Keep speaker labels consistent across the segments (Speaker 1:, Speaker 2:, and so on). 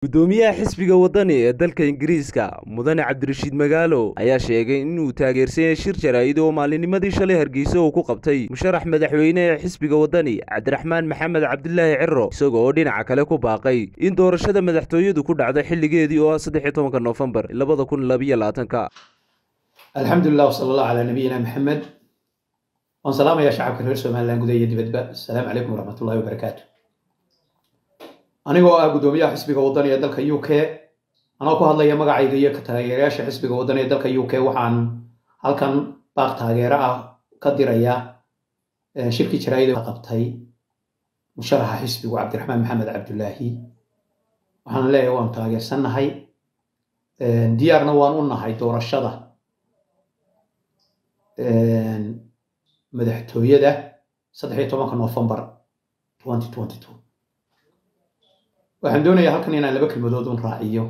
Speaker 1: gudoomiyaha xisbiga wadani ee dalka ingiriiska mudane cabdirashiid magaalo ayaa sheegay inuu taageersan yahay shir jaraa'id oo maalinimadii shalay hargeysa uu ku qabtay musharax madaxweyne ee xisbiga wadani cabdiraxmaan maxamed cabdilaahi ciro isaga oo dhinaca kale ku baaqay in doorashada madaxtooyadu ku dhacdo xilligeedii oo ah saddex iyo tobanka noofembar labada kun labayo labaatanka
Speaker 2: alxamdulilah wsala allah calaa nabiyina maxamed waan salaamayaa shacabka reer somalilan gudaha iyo dibadba asalaamu calaykum waraxmatullahi wabarakaatu anigoo ah guddoomiyaha xisbiga wadani ee dalka u k anoo ku hadlaya magacayga iyo taageerayaasha xisbiga wadani ee dalka u k waxaan halkan baaq taageero ah ka diraya shirkii jaraa'ida qabtay musharaxa xisbigu cabdiraxmaan maxamed cabdulaahi waxaan leeyahay waanu taageersannahay diyaarna waan u nahay doorashada madaxtooyada saddex iyo tobanka noofembar waxaan doonayaa halkan inaan laba kelmadood un raaciyo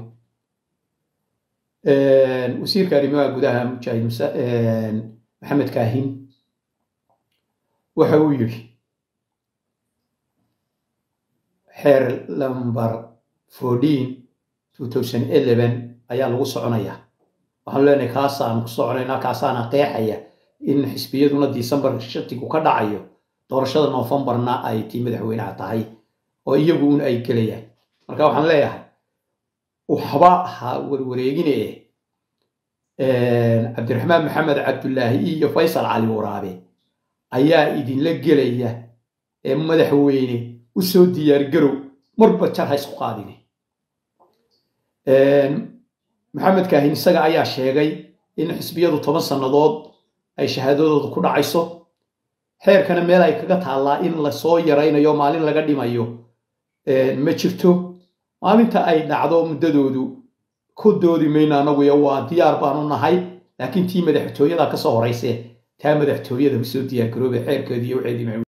Speaker 2: wasiirka arrimaha gudaha mujaahid maxamed kaahin waxa uu yidhi xeer lamber fourteen two thousand eleven ayaa lagu soconayaa waxaanu leenahay kaasaan ku soconaynaa kaasaana qeexaya in xisbiyaduna december shatigu ka dhacayo doorashada noofembarna ay tii madaxweynaha tahay oo iyagu un ay gelayaan marka waxaan leeyahay waxba ha warwareegine cabdiraxmaan maxamed cabdulaahi iyo faysal cali waraabe ayaa idinla gelaya ee madaxweyne u soo diyaargarow marba jar ha isku qaadine maxamed kaahin isaga ayaa sheegay in xisbiyadu toban sannadood ay shahaadadooda ku dhacayso xeerkana meel ay kaga taallaa in lasoo yaraynayo maalin laga dhimayo ma jirto maalinta ay dhacdo muddadoodu ku doodi mayno anaguyo waa diyaar baanu nahay laakiin tii madaxtooyada ka soo horayse taa madaxtooyada usoo diyaargarooba xeerkeediiyo wceedii